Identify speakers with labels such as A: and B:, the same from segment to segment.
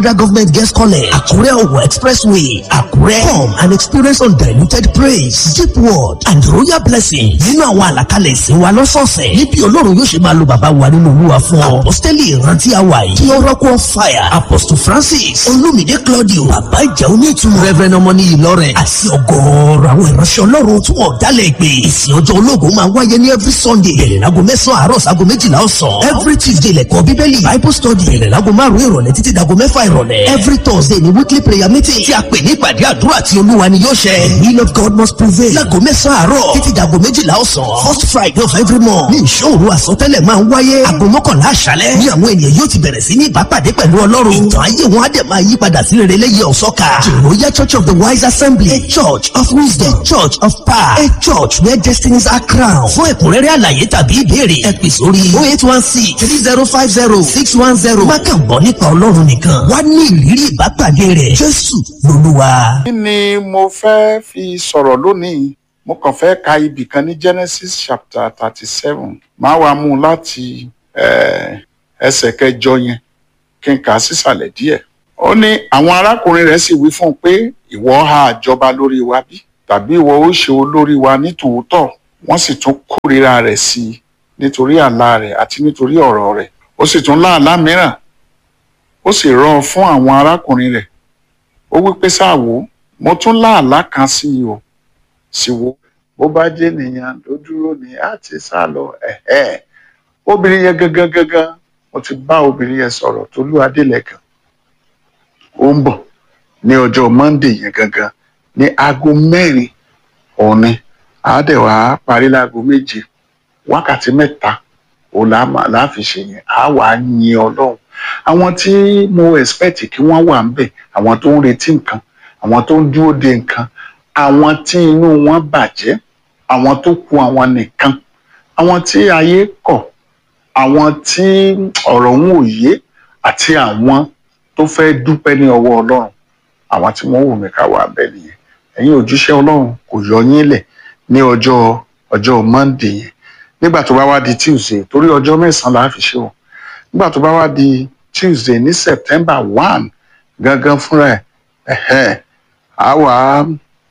A: Federal Government Guest College, Akure Owo Expressway, Akure. Come and experience undiluted praise, deep word and royal blessing. Nínú àwọn àlàkalẹ̀ ìsìn wa lọ́sọ̀ọ̀sẹ̀. Níbi Ọlọ́run yóò ṣe máa lo bàbá wa nínú Olúwa fún ọ. Apostoli ìrántí àwa yìí. Kí ọrọ́kọ̀ fire. Apostle Francis. Olúmídé Claudio. Bàbá ìjà onítùmọ̀. Reverend ọmọní Ìlọrin. Àti ọgọ́ọ̀rọ̀ àwọn ìránṣẹ́ Ọlọ́run tí wọ́n dálẹ̀ ìpè. Ìsìn ọjọ́ ológun máa wáyé ní every Sunday. Bẹ̀rẹ̀ láago mẹ́sàn-án àárọ̀ sáago méjìlá ọ̀sán. Every Tuesday lẹ̀kọ́ Bíbélì. Bible study. Bẹ̀rẹ̀ láago márùn-ún ìrọ̀lẹ́ títí dago mẹ́fà ìrọ̀lẹ́. Every Thursday ni weekly prayer meeting. Tí a pè ní ìpàdé àdúrà tí Olúwa ni yóò ṣẹ. The will of God must prevail. Láago mẹ́sàn-án àárọ̀ títí dago méjìlá ọ̀sán. First Friday of every month. Ní ìṣòro àsọtẹ́lẹ̀ máa ń wáyé. Aago mọ́kànlá àṣálẹ́. Ní àwọn ènìyàn yóò ti bẹ̀rẹ̀ sí ní ìbápàdé pẹ̀lú Ọlọ́run. Ìtàn ayé wọn á dẹ̀ máa yí padà sí rere lẹ́yìn ọ̀sọ́ka. Jòròyà Church of the Wise Assembly. A church of wisdom. A church of power. A church where destinies are crowned. Fún ẹ̀kúnrẹ́rẹ́ àlàyé tàbí ìbéèrè ẹ pè sórí oh eight one six three zero five zero six one zero. Má kàn gbọ́ nípa Ọlọ́run nìkan. Wá ní ìrírí ìbápàdé rẹ̀. Jésù lolúwa.
B: kí ni mo fẹ́ fi sọ̀rọ̀ lónìí mo kàn fẹ́ ka ibì kan ní genesis chapter thirty seven máa wá mú un láti eh, ẹsẹ̀ kẹjọ yẹn kí n kà á sísàlẹ̀ díẹ̀ ó ní àwọn arákùnrin rẹ̀ sì wí fún un pé ìwọ ha àjọba lórí wa bí tàbí ìwọ ó ṣe olórí wa ní tòótọ́ wọ́n sì tún kórìíra rẹ̀ sí i nítorí àlá rẹ̀ àti nítorí ọ̀rọ̀ rẹ̀ ó sì tún láàlá mìíràn ó sì rọ̀ ọ́ fún àwọn arákùnrin rẹ̀ ó wí pé sáà wò ó mo tún láàlá kan sí i o sì wò ó bó bá jẹ́ nìyẹn ló dúró ní àti sá lọ ẹ̀hẹ́ obìnrin yẹn gangan gangan mo ti bá obìnrin yẹn sọ̀rọ̀ Tolú Adélẹ́kan ó ń bọ̀ ní ọjọ́ Monday yẹn gangan ní aago mẹ́rin òun ni àádẹ́wà parí láago méje wákàtí mẹ́ta òun là á là á fi ṣe yẹn á wà á yin Ọlọ́run àwọn tí mo expect kí wọ́n wà ń bẹ̀ àwọn tó ń retí nǹkan àwọn tó ń dúró de nǹkan àwọn tí inú wọn bàjẹ́ àwọn tó kù àwọn nìkan àwọn tí ayé kọ̀ àwọn tí ọ̀rọ̀ ń òye àti àwọn tó fẹ́ dúpẹ́ ní ọwọ́ Ọlọ́run àwọn tí wọ́n wù mí ká wà bẹ́ẹ̀ nìyẹn ẹ̀yin òjíṣẹ́ Ọlọ́run kò yọ yín lẹ̀ ní ọjọ́ ọjọ́ Monday yẹn nígbà tó bá wá di Tuesday torí ọjọ́ mẹ́sàn-án la fi ṣe o nígbà tó bá wá di Tuesday ní September one gangan fúnra ẹ̀ ẹ̀hẹ́n á wà á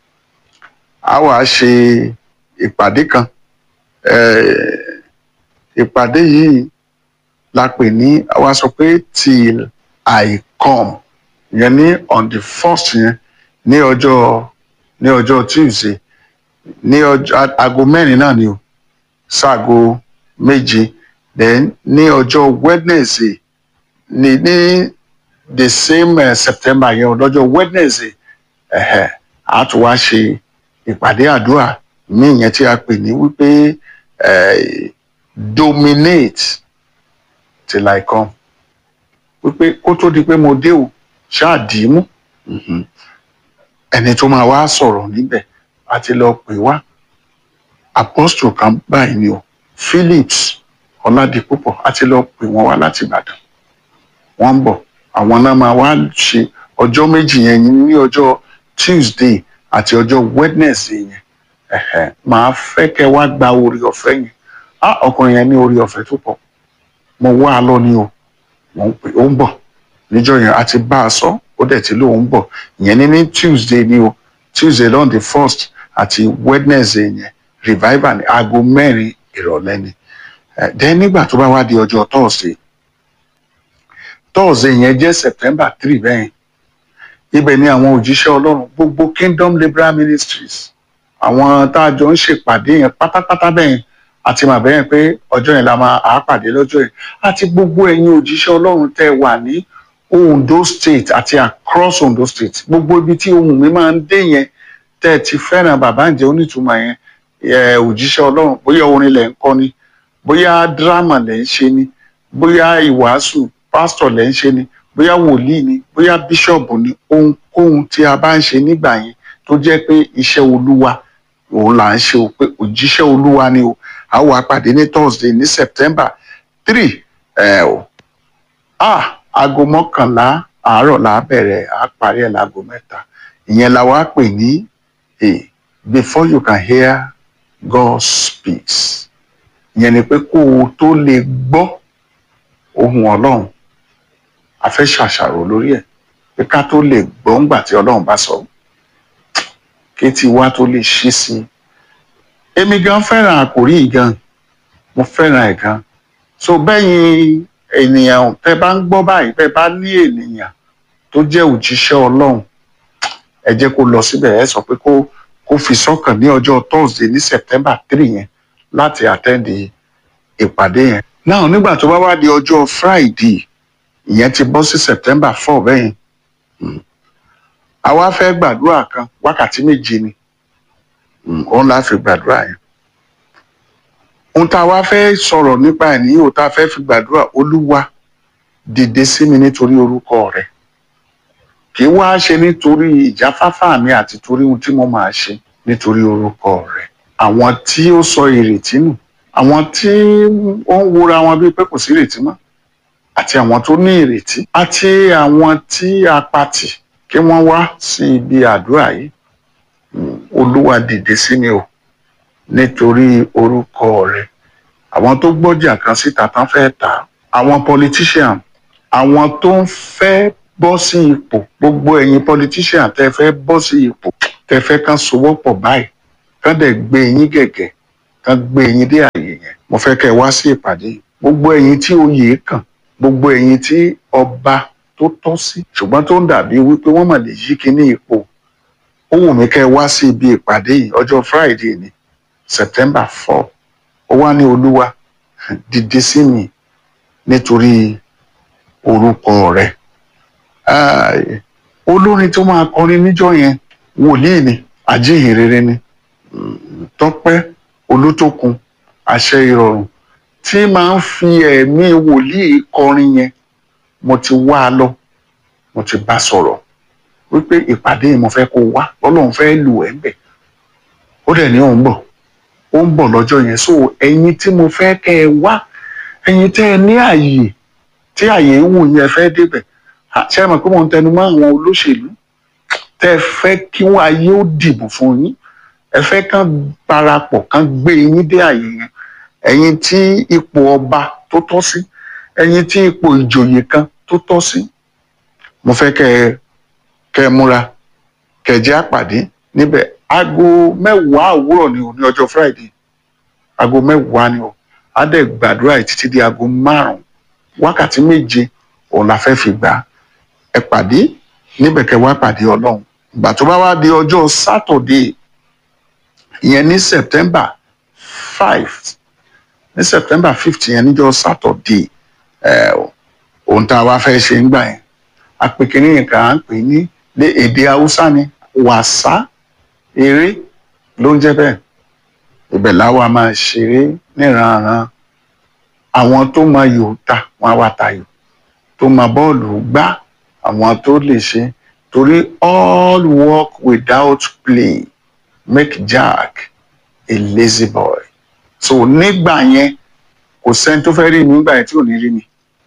B: á wà á ṣe ìpàdé kan eh, ìpàdé yìí la pè ní àwa sọ pé till I come yẹn ní on the first yẹn ní ọjọ́ ní ọjọ́ Tuesday ní ọjọ́ aago mẹ́rin náà ni o sáago méje then ní ọjọ́ Wednesday ní ní the same uh, September yẹn lọ́jọ́ Wednesday ẹ̀hẹ̀ a tún wá ṣe ìpàdé àdúrà míì yẹn tí a pè ní wípé eh, dominate till I come wípé kó tó di pé mo dé o ṣáà dì í mú Mhm. ẹni tó máa wá sọ̀rọ̀ níbẹ̀ a ti lọ pè wá apostle kan báyìí ni o Phillips Ọládipúpọ̀ a ti lọ pè wọ́n wá láti Ìbàdàn wọ́n ń bọ̀ àwọn náà máa wá ṣe ọjọ́ méjì yẹn ní ọjọ́ Tuesday àti ọjọ́ Wednesday yẹn ẹ̀hẹ̀ máa fẹ́ kẹ́ wá gba orí ọ̀fẹ́ yẹn á ọkùnrin yẹn ní orí ọ̀fẹ́ tó pọ̀ mo wá a lọ ní o mo ń pè ó ń bọ̀ níjọ́ yẹn a ti bá a sọ ó dẹ̀ ti lóun ń bọ̀ ìyẹn ní ní Tuesday ni o Tuesday lọ́n the first àti Wednesday yẹn revival ní aago mẹ́rin ìrọ̀lẹ́ ni Eh, then nígbà tó bá wá di ọjọ́ Thursday Thursday yẹn jẹ́ September three bẹ́ẹ̀ ibẹ̀ ni àwọn òjíṣẹ́ Ọlọ́run gbogbo Kingdom Liberal Ministries àwọn tá a jọ ń ṣèpàdé yẹn pátápátá bẹ́ẹ̀ àti màá bẹ́ẹ̀ pé ọjọ́ yẹn la máa à á pàdé lọ́jọ́ yẹn àti gbogbo ẹ̀yin òjíṣẹ́ Ọlọ́run tẹ́ wà ní Ondo State àti across Ondo State gbogbo ibi tí ohùn mi máa ń dé yẹn tẹ́ ẹ ti fẹ́ràn bàbá ǹjẹ́ onítùmọ̀ yẹn ẹ òjíṣẹ́ Ọlọ́run bóyá orin lẹ̀ ń kọ́ ni bóyá dírámà lẹ̀ ń ṣe ni bóyá ìwàásù pásítọ̀ lẹ̀ ń ṣe ni bóyá wòlíì ni bóyá bíṣọ̀bù ni ohunkóhun tí a bá ń ṣe nígbà yẹn tó jẹ́ pé iṣẹ́ olúwa òun là ń ṣe o pé òjíṣẹ́ olúwa ni o a wà pàdé ní Thursday ní September three ẹ o ah aago mọ́kànlá àárọ̀ là á bẹ̀rẹ̀ à á parí ẹ̀ láago mẹ́ta ìyẹn la wá pè ní eh, before you can hear God speaks ìyẹn ni pé kó o tó lè gbọ́ ohùn Ọlọ́run a fẹ́ ṣàṣàrò lórí ẹ̀ pé ká tó lè gbọ́ ńgbà tí ọlọ́run bá sọ kí tí wá tó lè ṣí sí i èmi gan fẹ́ràn àkòrí yìí gan mo fẹ́ràn ẹ̀ gan so bẹ́yìn ènìyàn tẹ́ bá ń gbọ́ báyìí tẹ́ bá ní ènìyàn tó jẹ́ òjíṣẹ́ ọlọ́run ẹ jẹ́ kó lọ síbẹ̀ ẹ sọ pé kó kó fi sọ́kàn ní ọjọ́ thursday ní september three yẹn láti àtẹ́ǹdì ìpàdé yẹn náà nígbà tó bá wá di ọjọ́ friday ìyẹn ti bọ́ sí september four bẹ́yìn àwa fẹ́ gbàdúrà kan wákàtí méje ni òun la fi gbàdúrà yẹn ohun tá a wá fẹ́ sọ̀rọ̀ nípa ẹ̀ nìyí o tá a fẹ́ fi gbàdúrà olúwa dìde sí mi nítorí orúkọ rẹ kì í wá ṣe nítorí ìjáfáfá mi àti torí ohun tí mo máa ṣe nítorí orúkọ rẹ àwọn tí ó sọ ìrètí nù àwọn tí ó ń wora wọn bíi pé kò sí ìrètí mọ́ àti àwọn tó ní ìrètí àti àwọn tí a patì kí wọ́n wá sí ibi àdúrà yìí olúwa dìde sí mi o nítorí orúkọ rẹ àwọn tó gbọ́jà kan síta tán fẹ́ tà á àwọn politician àwọn tó ń fẹ́ bọ́ sí ipò gbogbo ẹ̀yin politician tẹ́ fẹ́ bọ́ sí ipò tẹ́ fẹ́ kán sowọ́pọ̀ báyìí kán dẹ̀ gbé yín gẹ̀gẹ̀ kán gbé yín dé àyè yẹn mo fẹ́ kẹ́ ẹ wá sí ìpàdé yìí gbogbo ẹ̀yin tí oyè kàn gbogbo ẹ̀yin tí ọba tó tọ́ sí ṣùgbọ́n tó ń dàbí wípé wọ́n mà lè yí kíní ipò ó wù mí kẹ́ ẹ wá sí ibi ìpàdé yìí ọjọ́ friday ni september four ó wá ní olúwa dìde sí mi nítorí orúkọ rẹ olórin tó máa kọrin níjọ́ yẹn wòlíì ni ajíhìnrere ni tọ́pẹ́ olótókun àṣẹ ìrọ̀rùn tí máa ń fi ẹ̀mí wòlíì kọrin yẹn mo ti wá a lọ mo ti bá sọ̀rọ̀ wípé ìpàdé yìí mo fẹ́ kó wá lọ́lọ́run fẹ́ lù ẹ́ bẹ̀ ó dẹ̀ ní òun bọ̀ ó ń bọ̀ lọ́jọ́ yẹn so ẹ̀yin tí mo fẹ́ kẹ́ ẹ wá ẹ̀yin tẹ́ ẹ ní àyè tí àyè ń wù yẹn fẹ́ débẹ̀ ṣé ẹ mọ̀ pé mo ń tẹnu mọ́ àwọn olóṣèlú tẹ́ ẹ fẹ́ kí wọ́n ayé ó dìbò fún yín ẹ fẹ́ kán parapọ̀ kán gbé yín dé àyè yẹn ẹ̀yin tí ipò ọba tó tọ́ sí ẹ̀yin tí ipò ìjòyè kan tó tọ́ sí mo fẹ́ kẹ́ ẹ kẹ́ ẹ múra kẹ́ ẹ jẹ́ àpàdé níbẹ̀ aago mẹ́wàá òwúrọ̀ ni o ní ọjọ́ friday aago mẹ́wàá ni o á dẹ̀ gbàdúrà yìí títí di aago márùn-ún wákàtí méje òun la fẹ́ fi gbà ẹ pàdé níbẹ̀ kẹ́ wá pàdé ọlọ́run ìgbà tó bá wá di ọjọ́ saturday ìyẹn ní september five ní september fifth yẹn níjọ́ saturday ẹ ohun tá a wá fẹ́ ṣe ń gbà yẹn apèkínní yẹn kà á ń pè ní ní èdè haúsá ni wàsá eré ló ń jẹ́ bẹ́ẹ̀ ibẹ̀ láwa máa ṣeré níranran àwọn tó máa yò ta wọn á wá tayò tó máa bọ́ọ̀lù gbá àwọn tó lè ṣe torí all work without play make Jack a lazy boy so nígbà yẹn kò sẹ́ni tó fẹ́ rí mi nígbà yẹn tí ò ní rí mi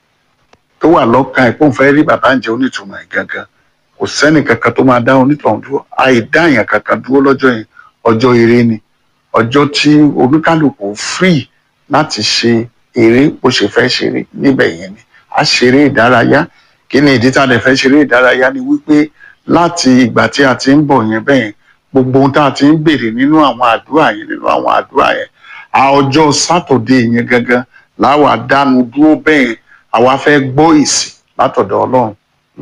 B: tó wà lọ́kàn ẹ̀ pé òun fẹ́ rí bàbá ń jẹ onítùmọ̀ ẹ̀ gangan kò sẹ́ni kankan tó máa dá onítọ̀hún dúró àìdáyàn kankan dúró lọ́jọ́ yẹn ọjọ́ eré ni ọjọ́ tí oníkálukú free láti ṣe eré bó ṣe fẹ́ ṣeré níbẹ̀ yẹn ni a ṣeré ìdárayá kí ni ìdí tá a lè fẹ́ ṣeré ìdárayá ni wípé láti ìgbà tí a ti ń bọ̀ yẹn bẹ́ẹ̀ gbogbo ohun tá a ti ń béèrè nínú àwọn àdúrà yẹn nínú àwọn àdúrà yẹn a ọjọ́ sátọ̀dé yẹn gangan láwa dánu dúró bẹ́ẹ̀ àwa fẹ́ gbọ́ ìsìn látọ̀dọ̀ ọlọ́run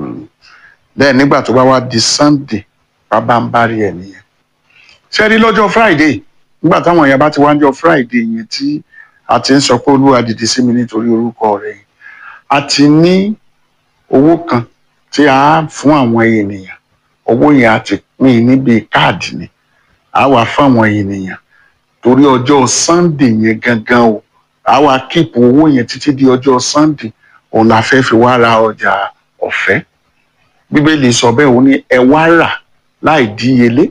B: bẹ́ẹ̀ nígbà tó bá wá di sunday bàbá ń bá rí ẹ̀ nìyẹn ṣé rí lọ́jọ́ friday nígbà táwọn èèyàn bá ti wá ń jọ friday yẹn tí a ti ń sọ pé olúwa dìde sí mi nítorí orúkọ rẹ̀ yìí a ti ní owó kan tí a fún àwọn ènìyàn owó yẹn a ti pín níbi káàdì ni a wà fún àwọn ènìyàn torí ọjọ́ sunday yẹn gangan o a wà kíìpù owó yẹn títí di ọjọ́ sunday òun la fẹ́ fi wá ra ọjà ọ̀fẹ́ bíbélì sọ bẹ́ẹ̀ òun ní ẹ wá rà láì díyelé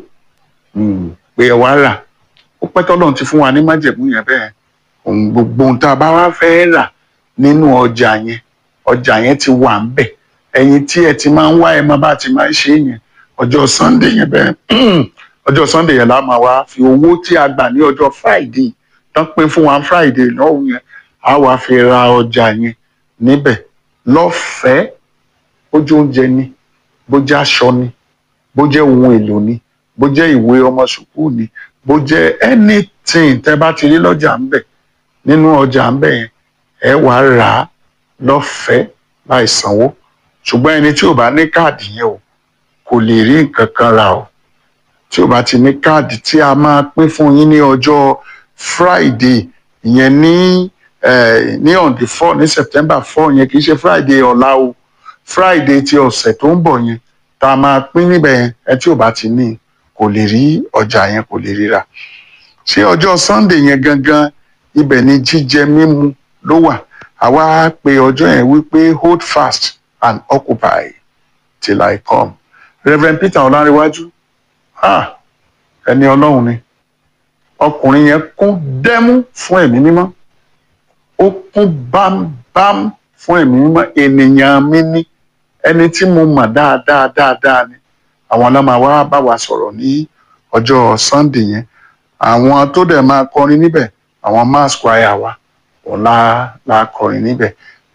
B: pé ẹ wá rà ó pẹ́ tọ́lọ́run ti fún wa ní májẹ̀mú yẹn bẹ́ẹ̀ òun gbogbo ohun tá a bá wá fẹ́ rà nínú ọjà yẹn ọjà yẹn ti wà ń bẹ̀ ẹ̀yin tí ẹ ti máa ń wá ẹ máa bá ti máa ń ṣe yẹn ọjọ́ sunday yẹn bẹ́ẹ̀ ọjọ́ sunday yẹn la máa wá fi owó tí a gbà ní ọjọ́ friday tán pín fún wa friday lọ́hùn yẹn a wá fi ra ọjà yẹn níbẹ̀ lọ́fẹ̀ẹ́ ojú oúnjẹ ni bó jẹ́ aṣọ ni bó jẹ́ ohun èlò ni bó jẹ́ ìwé ọmọ sùkúù ni bó jẹ́ anything tẹ́ bá ti rí lọ́jà ń bẹ̀ nínú ọjà ń bẹ̀ yẹn ẹ wà á rà á lọ́fẹ̀ẹ́ láì sanwó ṣùgbọ́n ẹni tí ò bá ní káàdì yẹn o kò lè rí nǹkan kan rà o tí ò bá ti ní káàdì tí a máa pín fún yín ní ọjọ́ Friday ìyẹn ní eh, ní on the four ní September four yẹn kì í ṣe Friday ọ̀la o Friday ti ọ̀sẹ̀ tó ń bọ̀ yẹn tá a máa pín níbẹ̀ yẹn ẹ tí ò bá ti ní kò lè rí ọjà yẹn kò lè ríra ṣé ọjọ́ Sunday yẹn gangan ibẹ̀ ni jíjẹ mímu ló wà àwa pe ọjọ́ yẹn wípé hold fast and occupy till I come Reverend Peter Ọlárẹ̀wájú ah ẹni Ọlọ́run ni ọkùnrin yẹn kún dẹ́mú fún ẹ̀mí mímọ́ ó kún bámbám fún ẹ̀mí mímọ́ ènìyàn mi ní ẹni tí mo mọ̀ dáadáa dáadáa ni àwọn ọlọ́mọ wa bá wa sọ̀rọ̀ ní ọjọ́ Sunday yẹn àwọn tó dẹ̀ máa kọrin níbẹ̀ àwọn mass choir wa òun la la kọrin níbẹ̀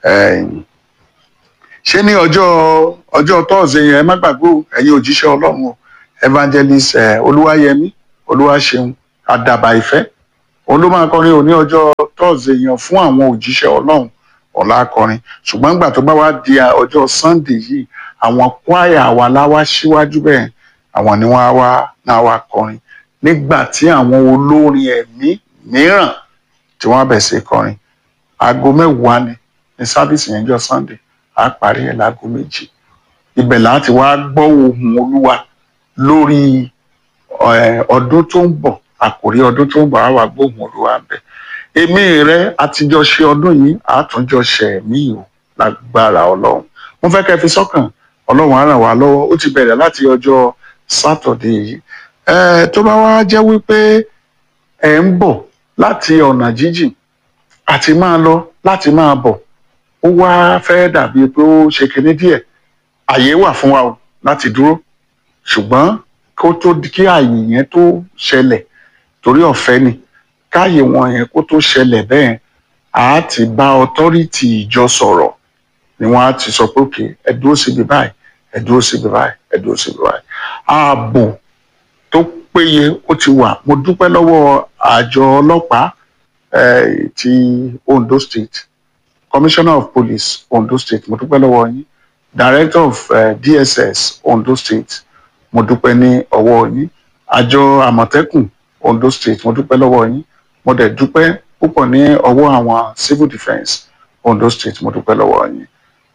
B: ṣé ní ọjọ́ ọjọ́ tọ́ọ̀sì yẹn ẹ má gbàgbé o ẹ̀yin òjíṣẹ́ Ọlọ́run o evangelist Olúwayẹmí Olúwaṣeun àdàbà ìfẹ́ òun ló máa kọrin òní ọjọ́ tọ́ọ̀sì yẹn fún àwọn òjíṣẹ́ Ọlọ́run ọ̀la akọrin ṣùgbọ́n nígbà tó bá wá di ọjọ́ Sunday yìí àwọn kwaya wa láwá síwájú bẹ́ẹ̀ àwọn ni wọ́n á wá náà wá kọrin nígbà tí àwọn olórin ẹ̀mí mìíràn tí wọ́n bẹ̀ sí kọrin aago mẹ́wàá ni ní sábìsì yẹn jọ Sunday á parí ẹ̀ láago méjì ibẹ̀ láti wá gbọ́ ohùn Olúwa lórí ọdún tó ń bọ̀ àkòrí ọdún tó ń bọ̀ á wá gbóhùn Olúwa bẹ̀ èmi rẹ àtijọ́ ṣe ọdún yìí àtúnjọ ṣe mí o lágbára Ọlọ́run mo fẹ́ kẹ́ fi sọ́kàn Ọlọ́run á ràn wá lọ́wọ́ ó ti bẹ̀rẹ̀ láti ọjọ́ sátọ̀dé yìí ẹ tó bá wá jẹ́ wípé ẹ ń bọ̀ láti ọ̀nà jíjìn àti máa lọ láti máa bọ̀ ó wá fẹ́ dàbí pé ó ṣe kinní díẹ̀ àyè wà fún wa o láti dúró ṣùgbọ́n kó tó kí àyè yẹn tó ṣẹlẹ̀ torí ọ̀fẹ́ ni káyè wọn yẹn kó tó ṣẹlẹ̀ bẹ́ẹ̀ á ti bá ọtọ́rìtì ìjọ sọ̀rọ̀ ni wọ́n á ti sọ pé òkè ẹ dúró síbi báyìí ẹ dúró síbi báyìí ẹ dúró síbi báyìí ààbò tó péye ó ti wà mo dúpẹ́ lọ́wọ́ àjọ ọlọ́pàá eh, ti Ondo State Commissioner of Police Ondo State mo dúpẹ́ lọ́wọ́ yín Director of uh, DSS Ondo State mo dúpẹ́ ní ọwọ́ yín àjọ Àmọ̀tẹ́kùn Ondo State mo dúpẹ́ lọ́wọ́ yín mo dẹ̀ dúpẹ́ púpọ̀ ní ọwọ́ àwọn Civil Defence Ondo State mo dúpẹ́ lọ́wọ́ yín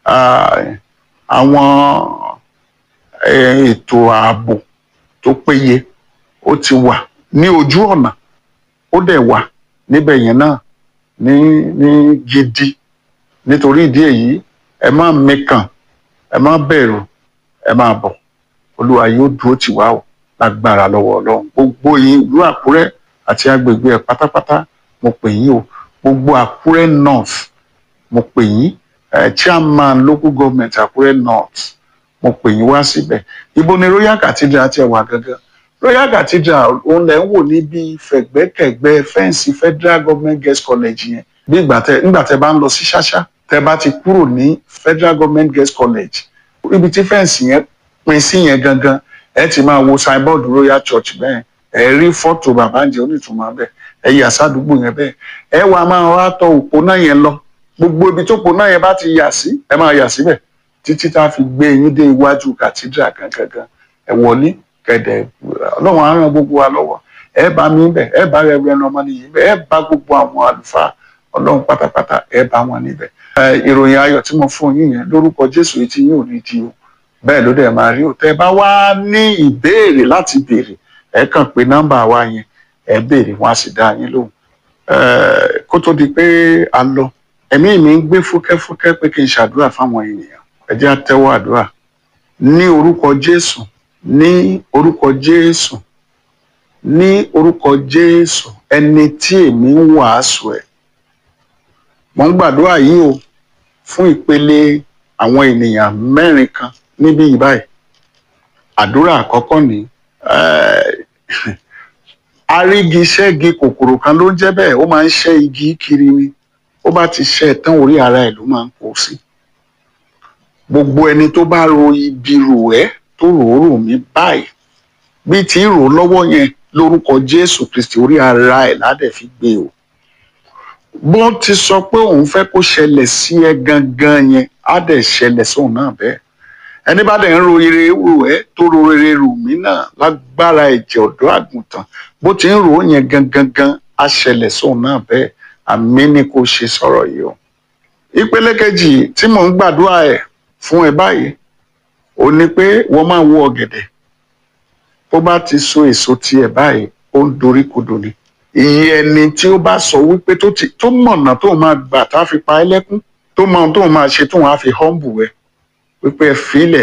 B: àwọn ètò ààbò tó péye ó ti wà ní ojú ọ̀nà ó dẹ̀ wà níbẹ̀ yẹn náà ní ní gidi nítorí ìdí èyí ẹ má mẹkàn ẹ má bẹ̀rù ẹ má bọ̀ olúwa yóò dúró tì wá o lágbára lọ́wọ́ ọlọ́run gbogbo yín ìlú àkúrẹ́ àti agbègbè ẹ̀ pátápátá mo pè yín o gbogbo àkúrẹ́ north mo pè yín eh, chairman local government àkúrẹ́ north mo pè yín wá síbẹ̀ ibo ni royal cathedral ti wà gangan royal cathedral òun lẹ̀ ń wò níbi fẹ̀gbẹ́kẹ̀gbẹ́ fẹ́ǹsì federal government girls college yẹn bí ìgbà tẹ nígbà tẹ bá ń lọ sí ṣáṣá tẹ bá ti kúrò ní federal government girls college ibi tí fẹ́ǹsì yẹn pín sí yẹn gangan ẹ ti máa wo signboard royal church bẹ́ẹ̀ ẹ rí fọ́tò bàbáǹjẹ onítùmọ̀ bẹ́ẹ̀ ẹ yà sádùúgbò yẹn bẹ́ẹ̀ ẹ wàá máa wá tọ òpó náà yẹn lọ gbogbo ibi tó òpó náà yẹn bá ti yà sí ẹ máa yà síbẹ̀ títí tá a fi gbé yín dé iwájú cathedral gangan ẹ wọlé kẹdẹ ọlọ́run á ràn gbogbo wa lọ́wọ́ ẹ bá mi bẹ̀ ẹ bá rẹ rẹ ọmọ nìyí bẹ̀ ẹ bá gbogbo àwọn àlùfáà ọlọ́run pátápátá ẹ bá wọn níbẹ̀ ìròyìn ayọ̀ tí mo fún yín yẹn lórúkọ jésù etí yín ò ní di o bẹ́ẹ̀ ló dẹ̀ máa rí o tẹ́ ẹ bá wá ní ìbéèrè láti béèrè ẹ kàn pé nọ́mbà wa yẹn ẹ béèrè wọn á sì dá yín lóhùn kó tó di pé a lọ ẹ̀mí mi ń gbé fúkẹ́fúkẹ́ pé kí n ṣàdúrà fáwọn ènìyàn ẹ jẹ́ àtẹ́wọ́ àdúrà ní orúkọ jésù ní orúkọ jésù ní orúkọ jésù ẹni tí èmi ń wàásù ẹ̀ mo ń gbàdúrà yìí o fún ìpele àwọn ènìyàn mẹ́rin kan níbí yìí báyìí àdúrà àkọ́kọ́ ni arígi ṣẹ́gi kòkòrò kan ló ń jẹ́ bẹ́ẹ̀ ó máa ń ṣẹ́ igi kiri ni ó bá ti ṣẹ́ tán orí ara ẹ̀ ló máa ń kó sí gbogbo ẹni tó bá ro ibi rò ẹ́ tó rò ó rò mí báyìí bí tí ń rò ó lọ́wọ́ yẹn lórúkọ jésù kristi orí ara ẹ̀ ládẹ̀ fi gbé o bó ti sọ pé òun fẹ́ kó ṣẹlẹ̀ sí ẹ gangan yẹn á dẹ̀ ṣẹlẹ̀ sóun náà bẹ́ẹ̀ ẹni bá dẹ̀ ń ro ire rò ẹ́ tó ro ire rò mí náà lágbára ẹ̀jẹ̀ ọ̀dọ́ àgùntàn bó ti ń rò ó yẹn gangan gan á ṣẹlẹ̀ sóun náà bẹ́ẹ̀ àmì ni kò ṣe sọ̀rọ̀ yìí o ìpele kejì tí mò ń gbàdúrà ẹ̀ fún ẹ báyìí ó ní pé wọ́n máa wo ọ̀gẹ̀dẹ̀ bó bá ti so èso tiẹ̀ báyìí ó ń dorí kodò ni iye ẹni tí ó bá sọ wípé tó ti tó mọ̀nà tó máa gbà tá a fi pa ẹ́ lẹ́kún tó mọ ohun tó máa ṣe tó wọn á fi humble ẹ wípé ẹ filẹ̀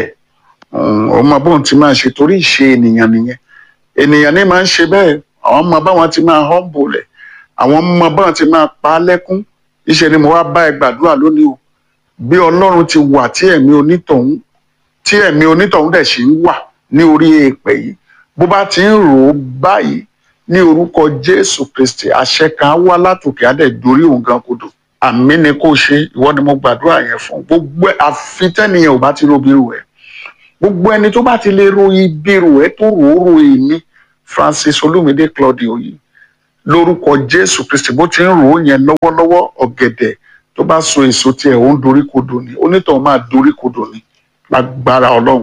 B: ọmọ bóun ti máa ṣe torí ìṣe ènìyàn nìyẹn ènìyàn ní máa ń ṣe bẹ́ẹ̀ àwọn ọmọ báwọn ti máa humble ẹ̀ àwọn ọmọ báwọn ti máa pa á lẹ́kún iṣẹ́ ni mo wá bá ẹ gbàdúrà lónìí o bí ọlọ́run ti wà tí ẹ̀mí onítọ̀hún tí ẹ̀mí onítọ̀hún dẹ̀ ṣì ń wà ní orí èèpẹ̀ yìí bó bá ti ń rò ó báyìí ní orúkọ jésù kristi àṣẹ kan á wá látòkè á dẹ̀ dorí òun gan kodò àmì ni kò ṣe ìwọ ni mo gbàdúrà yẹn fún gbogbo àfitẹ́niyàn ò bá ti ro bírò ẹ̀ gbogbo ẹni tó bá ti lè ro ibírò ẹ̀ tó rò ó ro èmi francis olúmídé claudio yìí lórúkọ jésù kristi bó ti ń rò ó yẹn lọ́wọ́lọ́wọ́ ọ̀gẹ̀dẹ̀ tó bá so èso tiẹ̀ ó ń dorí kodò ni onítọ̀hún máa dorí kodò ni lágbára ọlọ́run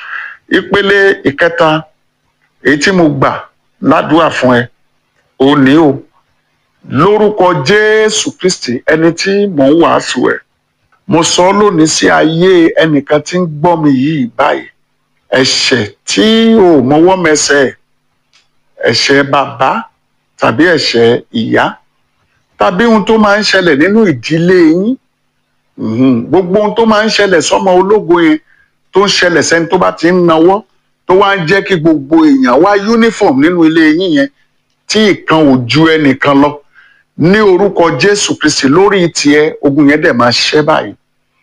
B: ìpele ìkẹta èyí tí mo gbà ládùúà fún ẹ ò ní o lórúkọ jésù kristi ẹni tí mò ń wàásù ẹ mo sọ ọ́ lónìí sí ayé ẹnìkan tí ń gbọ́ mi yìí báyìí ẹ̀ṣẹ̀ tí ò mọwọ́ mẹsẹ̀ ẹ̀ṣẹ̀ bàbá tàbí ẹ̀ṣẹ̀ ìyá tàbí ohun tó máa ń ṣẹlẹ̀ nínú ìdílé yín gbogbo ohun tó máa ń ṣẹlẹ̀ sọ́mọ ológo yẹn tó ń ṣẹlẹ̀ sẹ́ni tó bá ti ń nawọ́ tó wá ń jẹ́ kí gbogbo èèyàn wá uniform nínú ilé yín yẹn tí ìkan ò ju ẹnìkan lọ ní orúkọ Jésù Kristi lórí tiẹ̀ ogun yẹn dẹ̀ máa ṣẹ́ báyìí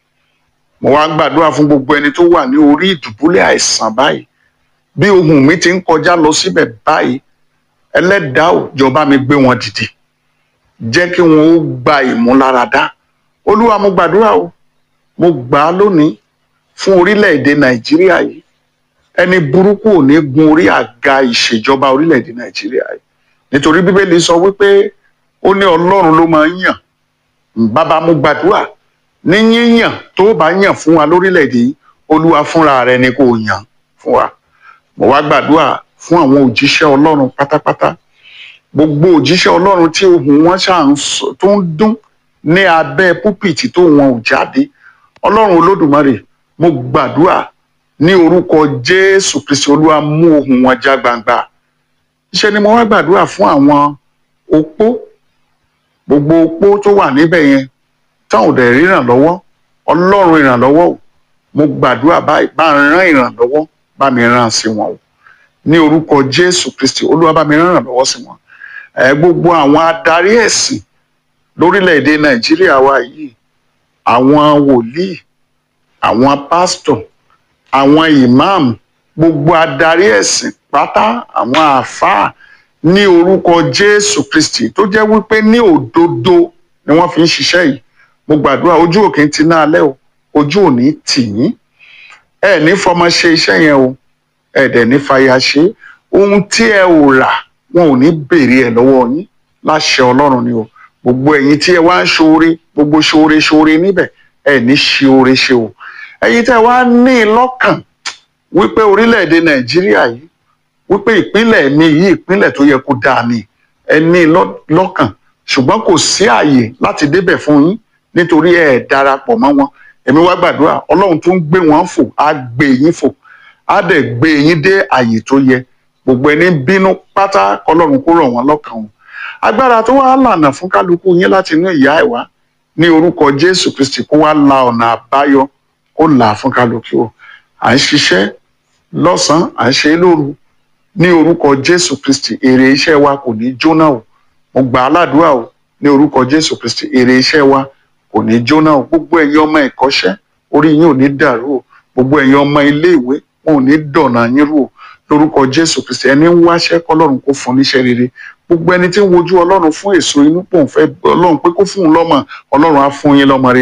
B: mo wá gbàdúrà fún gbogbo ẹni tó wà ní orí ìdùbúlẹ̀ àìsàn báyìí bí ohùn mi ti ń kọjá lọ síbẹ̀ báyìí ẹlẹ́dàá ò jọba mi gbé wọn dìde jẹ́ kí wọn ó gba ìmúláradá olúwa mo gbàdúrà o mo gbà á lónìí fún orílẹ̀-èdè nàìjíríà yìí ẹni burúkú ò ní gun orí àga ìṣèjọba orílẹ̀-èdè nàìjíríà yìí nítorí bíbélì sọ wípé ó ní ọlọ́run ló máa ń yàn bàbá mo gbàdúrà ní yíyàn tó bá yàn fún wa lórílẹ̀-èdè yìí olúwa fúnra rẹ̀ ni kò yàn fún wa mo wá gbàdúrà fún àwọn òjíṣẹ́ ọlọ́run pátápátá gbogbo òjíṣẹ́ ọlọ́run tí ohùn wọn ṣáà tó ń dún ní abẹ́ púpìtì tó wọn ò jáde ọlọ́run olódùmarè mo gbàdúrà ní orúkọ jésù kristi olúwa mú ohùn wọn já gbangba iṣẹ́ ni mo wá gbàdúrà fún àwọn opó gbogbo opó tó wà níbẹ̀ yẹn táwọn ò dẹ̀ rí ìrànlọ́wọ́ ọlọ́run ìrànlọ́wọ́ o mo gbàdúrà báyìí bá ń rán ìrànlọ́wọ́ bá mi rán sí wọn o ní orúkọ jésù kristi olúwa bá mi rán ìrànlọ́wọ́ sí wọn ẹ gbogbo àwọn adarí ẹ̀sìn lórílẹ̀‐èdè nàìjíríà wa yìí àwọn wòlíì àwọn pásítọ̀ àwọn ìmáàmù gbogbo adarí ẹ̀sìn pátá àwọn àáfàá ní orúkọ jésù kristi tó jẹ́ wípé ní òdodo ni wọ́n fi ń ṣiṣẹ́ yìí mo gbàdúrà ojú òkè ti ná alẹ́ o ojú ò ní tì yín ẹ ní fọmọ ṣe iṣẹ́ yẹn o ẹ dẹ̀ ní fàyà ṣe ohun tí ẹ ò rà wọn ò ní béèrè ẹ lọ́wọ́ yín láṣẹ ọlọ́run ni o gbogbo ẹ̀yin tí ẹ wá ń ṣoore gbogbo ṣoore ṣoore níbẹ̀ ẹ ní ṣe oore ṣe o ẹ̀yin tí ẹ wá ní lọ́kàn wípé orílẹ̀-èdè nàìjíríà yìí wípé ìpínlẹ̀ mi yìí ìpínlẹ̀ tó yẹ kó dáa ni ẹ ní lọ́kàn ṣùgbọ́n kò sí àyè láti débẹ̀ fún yín nítorí ẹ darapọ̀ mọ́ wọn èmi wá gbàdúrà ọlọ́run tó ń gbé wọn fò á gbé yín fò á dẹ̀ gbé yín dé àyè tó yẹ gbogbo ẹni bínú pátá kọlọ́run kó rọ̀ wọ́n lọ́kàn wọn agbára tó wá lànà fún kálukú yín láti inú ìyá ẹ̀ wá ní orúkọ jésù kristi kó wá la ọ̀nà àbáyọ kó là á fún kálukú o à ń ṣiṣẹ́ lọ́sàn-án à ń ṣe é lóru ní orúkọ jésù kristi èrè iṣẹ́ wa kò ní jóná o mo gbà á ládùúrà o ní orúkọ jésù kristi èrè iṣẹ́ wa kò ní jóná o gbogbo ẹ̀yin ọmọ ẹ̀kọ́ṣẹ́ orí yín ò ní dàrú o gbogbo ẹ̀yin ọmọ iléèwé wọn ò ní dọ̀nà yín rú o lórúkọ jésù kristi ẹni ń wáṣẹ́ kọ́lọ́run kó fún níṣẹ́ rere gbogbo ẹni tí ń wojú ọlọ́run fún èso inú pòun fẹ́ ọlọ́run pé kó fún un lọ́mọ ọlọ́run á fún yín lọ́mọ rere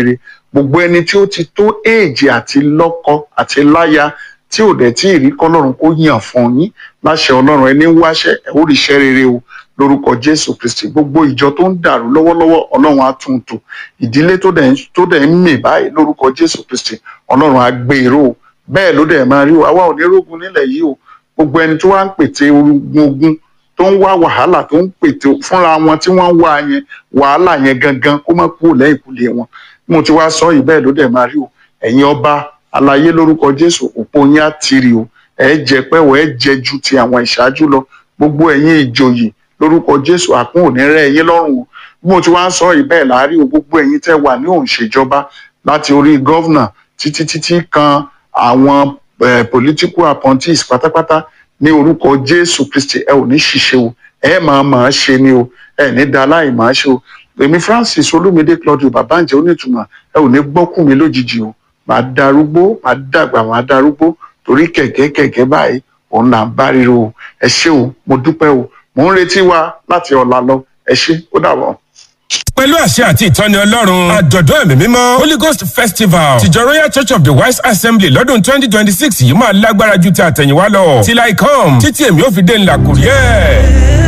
B: gbogbo ẹni tí ó ti tó éèjì àti lọ́kọ àti láya tí ò dẹ̀ tí ì rí kọ́lọ́run kó yàn fún yín láṣẹ ọlọ́run ẹni ń wáṣẹ́ ẹ̀ ó ríṣẹ́ rere o lórúkọ jésù kristi gbogbo ìjọ tó ń dàrú lọ́wọ́lọ́wọ́ ọlọ́run á tún un tò ìdílé tó dẹ̀ ń- tó dẹ̀ ń mì báyìí lórúkọ jésù kristi ọlọ́run á gbé e ró o bẹ́ẹ̀ ló dẹ̀ máa rí o àwa ò ní rógun nílẹ̀ yìí o gbogbo ẹni tó wá ń pète ogun ogun tó ń wá wàhálà tó ń pète fúnra wọn tí wọ́n ń wá yẹn wàhálà yẹn gangan kó má kúrò lẹ́yìn kùlé wọn mo ti wá sọ yìí bẹ́ẹ̀ ló dẹ̀ máa rí o ẹ̀yin ọba alayé lórúkọ jésù òpó yín á tiri o ẹ jẹ pẹ́wọ̀ ẹ jẹ ju ti àwọn ìṣáájú lọ gbogbo ẹ̀yin ìjòyè lórúkọ jésù àkún òní rẹ̀ ẹ̀yin lọ́rùn o bí mo ti wá ń sọ yìí bẹ́ẹ̀ láàárí o gbogbo ẹ̀yin tẹ́ wà ní òǹṣèjọba láti orí gọ́vnà títí títí kan àwọn eh, political appointees pátápátá ní orúkọ jésù kristi ẹ ò ní ṣìṣe o ẹ máa máa ṣe ni o ẹ ní da láì máa ṣe o èmi francis olúmídé claudio babáǹjẹ onítùmọ̀ ẹ ò ní gbọ́kùn mi lójijì o màá darúgbó màá dàgbà màá darúgbó torí kẹ̀kẹ́ kẹ̀kẹ́ báyìí òun là ń bá ríro o ẹ ṣé o mo dúpẹ́ o mò ń retí wa láti ọ̀la lọ ẹ ṣé ó dàbọ̀.
C: pẹ̀lú àṣẹ àti ìtọ́ni ọlọ́run àjọ̀dún ẹ̀mí mímọ́ holy ghost festival tìjọ royal church of the wise assembly lọ́dún twenty twenty six yìí máa lágbára ju ti àtẹ̀yìnwá lọ till i come títí èmi ò fi dé ńlá kùrí ẹ̀.